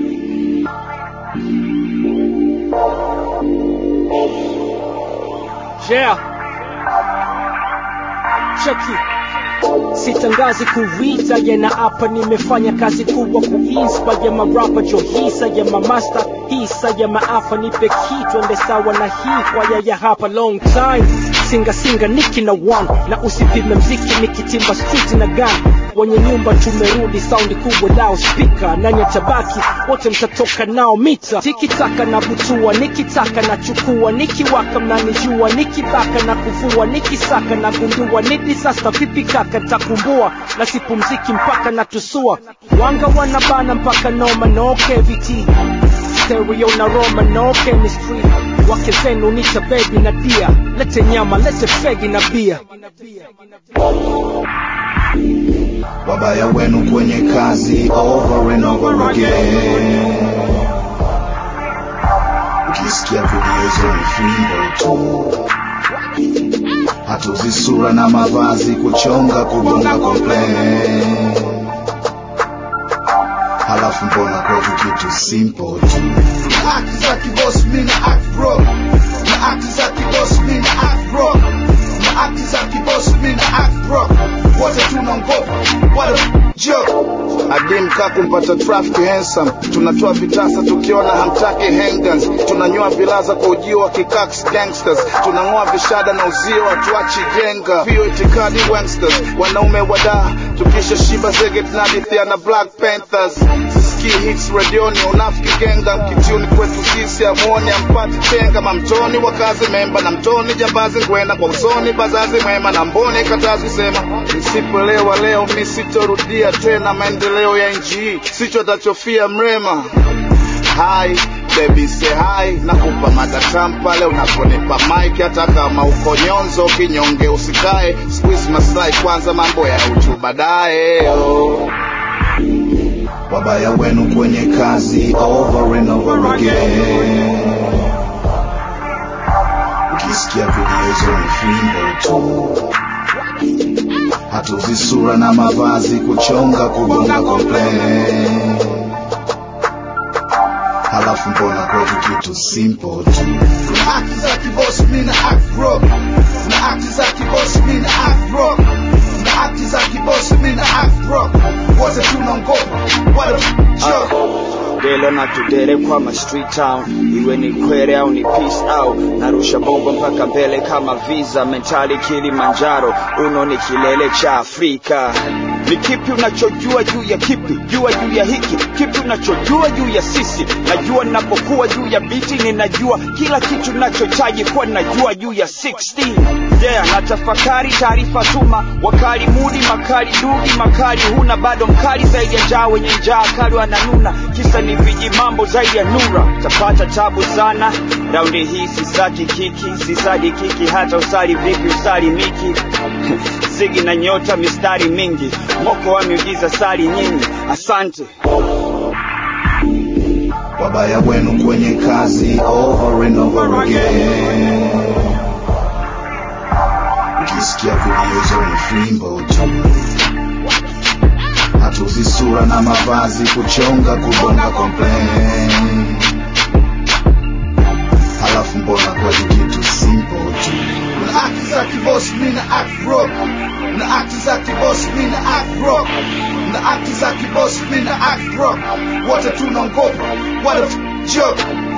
Yeah. Cheki. Sitangazi kuita yana hapa nimefanya kazi kubwa kuinspire marapa jo hisa ya mamasta hisa ya maafa nipe kitu ende sawa na hii kwaya ya hapa long time singa singa niki na one na usipime mziki nikitimba street na gun wenye nyumba tumerudi saundi kubwa lao spika nani atabaki wote mtatoka nao mita tikitaka na butua nikitaka na chukua nikiwaka mnanijua nikibaka na kuvua nikisaka na gundua ni disaster vipi kaka takumbua na sipumziki mpaka na tusua wanga wanabana mpaka noma no cavity stereo na roma no chemistry wake zenu nita baby na dia lete nyama lete fegi na bia wabaya wenu kwenye kazi over and over again ukisikia video ni fimbo tu hatuzi sura na mavazi kuchonga kugonga complain halafu mbona kwetu kitu simple tu na akti za kiboss mi na act bro na akti za kiboss mi na act bro na akti za kiboss mi na act bro wote tunaongopa what a joke adim ka kumpata traffic handsome tunatoa vitasa tukiona hamtaki handguns tunanyoa vilaza kwa ujio wa kikaks gangsters tunang'oa vishada na uzio hatuachi jenga pio itikadi wangsters wanaume wadaa tukisha shiba zege tunadithia na black panthers sisikii hits radioni unafiki genga mkitiuni kwetu sisi amuoni ampati chenga mamtoni wakazi memba na mtoni jambazi ngwena kwa usoni bazazi mwema na mboni katazi sema nisipoelewa leo mi sitorudia tena maendeleo ya nchi hii sicho tachofia mrema hai baby say hi nakupa matatam pale unaponipa mike hata kama uko nyonzo kinyonge usikae squeeze maslahi kwanza mambo ya utu baadaye oh. wabaya wenu kwenye kazi over and over again ukisikia video hizo ni fimbo tu hatuzi sura na mavazi kuchonga kugonga complain halafu mbona kwetu kitu simple tu na akti za kiboss mi na act bro na akti za kiboss mi na act bro na akti za kiboss mi na act bro wote tunaongopa what a joke delo na tudere kwa ma street town iwe ni kwere au ni peace au narusha bombo mpaka mbele kama visa mentali kilimanjaro uno ni kilele cha afrika ni kipi unachojua juu ya kipi jua juu ya hiki kipi unachojua juu ya sisi najua ninapokuwa juu ya biti ninajua kila kitu nachochaji kuwa najua juu ya 16 yeah natafakari taarifa tuma wakali mudi makali dugi makali huna bado mkali zaidi ya njaa wenye njaa kali wananuna kisa ni viji mambo zaidi ya nura tapata tabu sana raundi hii sisaki kiki sisadi kiki hata usali vipi usali miki zigi na nyota mistari mingi moko wa miujiza sali nyingi asante wabaya wenu kwenye kazi over and over again ukisikia video hizo ni fimbo tu hatuzi sura na mavazi kuchonga kugonga complain halafu mbona kwetu kitu simple tu na akti za kiboss mi na act bro na akti za kiboss mi na act bro na akti za kiboss mi na act bro wote tunaongopa what a joke